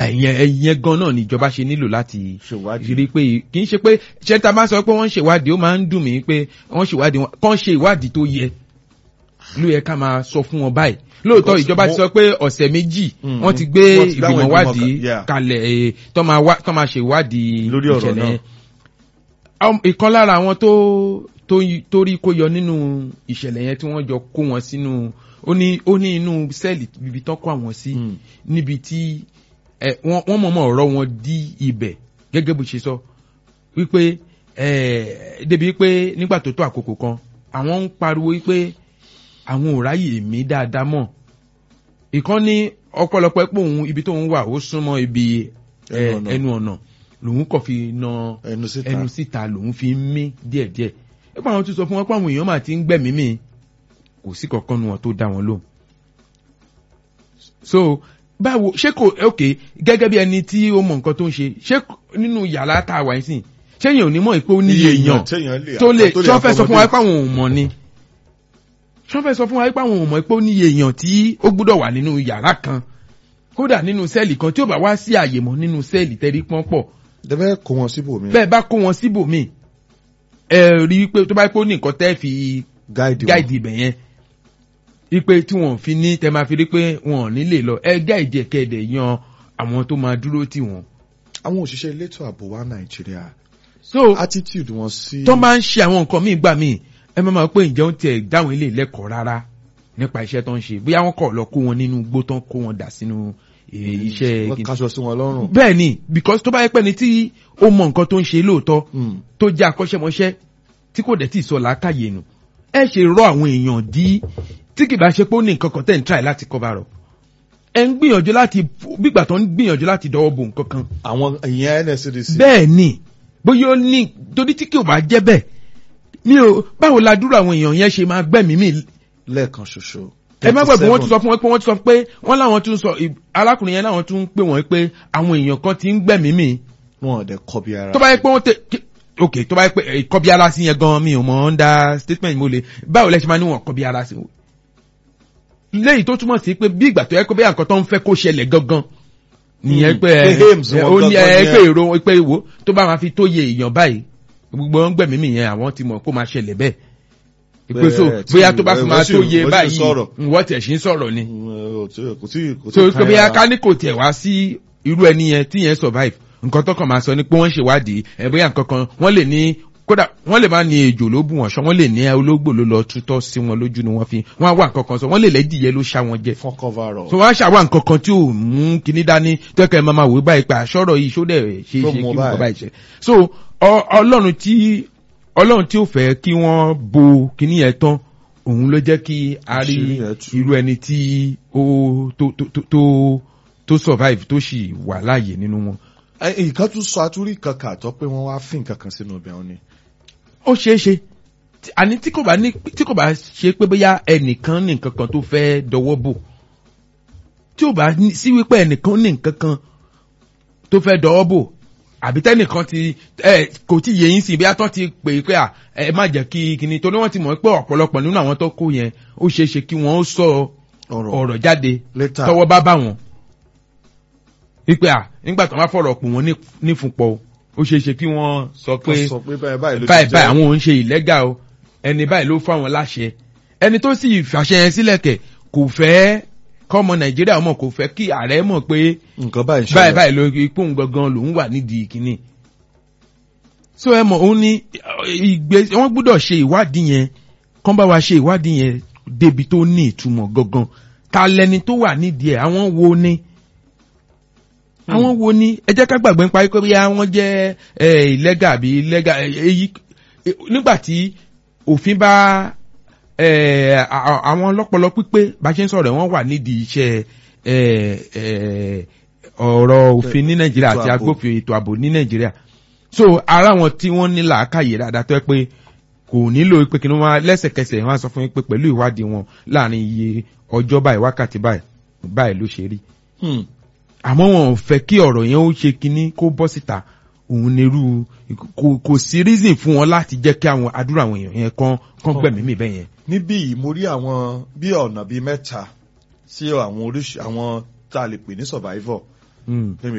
ẹ̀yẹn ẹ̀yẹn gan náà ni ìjọba ṣe nílò láti ṣèwádìí rí pé kì í ṣe pé ṣé ta bá sọ pé wọ́n ń ṣèwádìí ó máa ń dùn mí pé wọ́n ṣèwádìí wọn kàn ṣe ìwádìí tó yẹ ló yẹ ká máa sọ fún wọn báyìí lóòótọ́ Because ìjọba ti mo- sọ pé ọ̀sẹ̀ méjì Mm, wọ́n ti mm. gbé Wọ́n ti gbé àwọn ìgbìmọ̀ ìgbìmọ̀ wádìí kan, yeah. kalẹ̀ eh, tó máa wá- tó máa ṣe ìwádìí Lórí ọ̀rọ̀ ìṣẹ̀lẹ̀ náà. yẹn. Àwọn- ìkan lára àwọn tó tó yí- tó rí kó yọ nínú ìṣẹ̀lẹ̀ yẹn tí wọ́n jọ kó wọn sínú ó ní ó ní inú sẹ́ẹ̀lì ibi tán kó àwọn sí Mm. níbi tí ẹ, wọ́n wọ́n mọ̀ọ́mọ̀ ọ̀rọ̀ wọn dí ibẹ̀ gẹ́gẹ́ bó ṣe sọ wípé ẹ, débi wípé nígbà tó tó àkókò kan àwọn ń pariwo wípé àwọn ò ráyè mí dáadáa mọ̀ ìkan ní ọ̀pọ̀lọpọ̀ pé òun ibi tóun wà ó súnmọ́ ibi ẹ, Ẹnu ọ̀nà. ẹnu ọ̀nà lòun kàn fi na ẹnu síta ẹnu síta lòun fi ń mí díẹ̀díẹ̀ nípa àwọn tó sọ fún wọn pé àwọn èèyàn máa ti ń gbẹ̀mí mi kò sí kankan nu wọn tó dá wọn lóhùn so báwo ṣé kò ok gẹ́gẹ́ bí ẹni tí ó mọ nǹkan tó ń ṣe ṣé nínú yàrá tá a wà yín sìn ṣé èèyàn ò ní mọ̀ pé ó níye èèyàn téèyàn lè tó lè tó ṣọ́ fẹ́ sọ fún wa accommodate. pé àwọn ò mọ̀ ni ṣọ́ fẹ́ sọ fún wa pé àwọn ò mọ̀ pé ó níye èèyàn tí ó gbúdọ̀ wà nínú yàrá kan kódà nínú sẹ́ẹ̀lì kan tí ó bá wá sí àyè mọ́ nínú sẹ́ẹ̀lì tẹ́rí pọ́n pọ̀ dẹ́bẹ́ kó wọn síbò mi bẹ́ẹ̀ bá kó wọn síbòmíì ẹ rí i pé tó bá yẹ pé ó ní nǹkan tẹ́ fi gáìdì wọn gáìdì ibẹ̀ yẹn ipe tí wọn fi ní tẹ máa fi rí pé wọn ò ní lè lọ ẹ gáìdì ẹ̀kẹ́dẹ̀ yan àwọn tó máa dúró tì wọ́n. àwọn òṣìṣẹ́ elétò ààbò wa nàìjíríà so attitude wọn sí tó máa ń ṣe àwọn nǹkan míì gbà míì ẹ máa máa pé ǹjẹ́ ó tiẹ̀ dáhùn ilé lẹ́kọ̀ọ́ rárá nípa iṣẹ́ tó ń ṣe bóyá wọ́n kọ̀ lọ kó wọn nínú igbó tán kó wọn dà sínú eh, iṣẹ́ wọ́n kaṣọ sí wọn lọ́rùn bẹ́ẹ̀ ni because tó bá yẹ pé ni tí ó mọ nǹkan tó ń ṣe lóòótọ́ Mm. tó jẹ́ akọ́ṣẹ́mọṣẹ́ tí kò dẹ̀ tí ì sọ làákàyè nù ẹ ṣe rọ àwọn èèyàn dí tí kì bá ṣe pé ó ní nǹkan kan tẹ̀ ń try láti cover up ẹ ń gbìyànjú láti gbígbà tó ń gbìyànjú láti dọwọ́ bo nǹkan kan àwọn ìyẹn nscdc bẹ́ẹ̀ ni bóyá ó ní torí tí kì ò bá jẹ́ bẹ́ẹ̀ mi ò báwo la dúró àwọn èèyàn yẹn ṣe máa gbẹ̀mí mi lẹ́ẹ̀kan ṣoṣo ẹ má gbàgbé wọ́n tún sọ fún wọn pé wọ́n tún sọ pé wọ́n láwọn tún sọ arákùnrin yẹn láwọn tún pè wọ́n pé àwọn èèyàn kan ti ń gbẹ̀mí mi wọn ò dẹ̀ kọ́ bí ara tó bá yẹ pé wọ́n tẹ kí- ok tó bá yẹ pé eh, kọ́bí ara sí yẹn gan mi ò mọ̀ under statement mo lè báwo lẹ ṣe máa ní wọn kọ́bí ara sí o léyìí tó túmọ̀ sí pé bí ìgbà tó yẹ kó bí àǹkan tó ń fẹ́ kó ṣẹlẹ̀ gangan nìyẹn Mm, pé pé ẹ aims ẹ, wọn ó ní gangan ẹ nìyẹn. pé èrò pé wo tó bá máa fi tó yẹ èèyàn báyìí gbogbo wọn gbẹ̀mí mi yẹn àwọn ti mọ̀ kó máa ṣẹlẹ̀ bẹ́ẹ̀ ìpè so Bẹ́ẹ̀ tí- bóyá tó bá fi ẹ, máa wọ́n sì- tó wọ́n yẹ sì báyìí sọ̀rọ̀. wọ́n tẹ̀ sí ń sọ̀rọ̀ ni Mm, ò tí- kò tí kò tí so kan pé bóyá ara. ká ní kò tiẹ̀ wá sí irú ẹni yẹn tí yẹn survive nǹkan tó kàn máa sọ ni pé wọ́n ń ṣèwádìí ẹ̀ bóyá nǹkan kan wọ́n lè ní kódà wọ́n lè má ní ejò ló bù wọ́n ṣọ́ wọ́n lè ní ológbò ló lọ tútọ́ sí wọn lójú ni wọ́n fi wọ́n á wà nǹkan kan sọ wọ́n lè lẹ́dìyẹ ló ṣá wọn jẹ fún cover up so wọ́n á ṣàwà nǹkan kan tí ò mú kinní dání tẹ́kẹ̀ máa máa wò báyìí pé àṣọ́rọ̀ yìí ṣó dẹ̀ ṣe é Tó ṣe kí mú nǹkan báyìí. báyìí ṣe so ọ- ọlọ́run tí ọlọ́run tí ó fẹ́ kí wọ́n bo kinní yẹn tán òun ló jẹ́ kí a rí Àṣírí yẹn tú. irú ẹni tí ó tó tó tó tó tó survive tó sì wà láàyè nínú wọn. Ẹ, nǹkan tún sọ àtúrí kankan àtọ́ pé wọ́n wá fín kankan sínú ibẹ̀ wọn ni ó ṣeé ṣe Tí- àní tí kò bá ní tí kò bá ṣe pé bóyá ẹnìkan ní nǹkan kan tó fẹ́ dọwọ́ bò tí ò bá ní- sí wípé ẹnìkan ní nǹkan kan tó fẹ́ dọwọ́ bò àbí tẹ́nìkan ti ẹ kò tí yé yín sí bí atọ́ ti pè é pé à ẹ má jẹ́ kí kíni torí wọ́n ti mọ̀ pé ọ̀pọ̀lọpọ̀ nínú àwọn tó kó yẹn ó ṣeé ṣe kí wọ́n ó sọ ọ̀rọ̀ ọ̀rọ̀ jáde later tọwọ́ bá bá wọn. wípé à nígbà tó máa fọ̀rọ̀ pò wọ́n ní- nífunpọ̀ o ó ṣeé ṣe kí wọ́n sọ pé kan sọ pé báyìí báyìí ló ti báyìí jẹ́. báyìí àwọn ò ń ṣe ìlẹ́gà o ẹni báyìí ló fún àwọn láṣẹ ẹni tó sì fàṣẹ yẹn sílẹ̀ kẹ̀ kò fẹ́ kọ́mọ nàìjíríà mọ̀ kò fẹ́ kí ààrẹ mọ̀ pé nǹkan báyìí ń báyìí ṣẹlẹ̀. báyìí ló ipò ń gangan lòún wà nídìí kínní. so ẹ mọ̀ òun ní ìgbé wọ́n gbọ́dọ̀ ṣe ìwádìí yẹn kán bá wa ṣe ìwádìí yẹn débi tó ní ìtumọ̀ gangan ta lẹni tó wà nídìí ẹ̀ àwọn wo ni àwọn wo ni ẹ jẹ́ ká gbàgbé nípa pé bí wọ́n jẹ́ ìlẹ́gà àbí ìlẹ́gà èyí nígbà tí òfin bá eh, a- a- àwọn ọlọ́pọlọ pípé bá ṣe ń sọ̀rọ̀ wọ́n wà nídìí iṣẹ́ eh, eh, ọ̀rọ̀ òfin ní nàìjíríà Ètò àti ààbò. agbófin ètò ààbò ní nàìjíríà so ara wọn tí wọ́n ní làákàyè dáadáa tó yẹ pé kò nílò pé kí ni wọ́n lẹ́sẹ̀kẹsẹ̀ wọ́n á sọ fún yín pé pẹ̀lú ìwádìí wọn láàrin iye ọjọ́ báyìí wákàtí báyìí báyìí ló ṣe rí Hmm. àmọ́ wọn ò fẹ́ kí ọ̀rọ̀ yẹn ó ṣe kinní kó bọ́ síta òun nírú kò kò sí reason fún wọn láti jẹ́ kí àwọn àdúrà àwọn èèyàn yẹn kán kán gbẹ̀mí mi bẹ́ẹ̀ yẹn. níbí yìí mo rí àwọn bí ọ̀nà bíi mẹ́ta sí àwọn oríṣi àwọn tá a lè pè ní survivor Mm.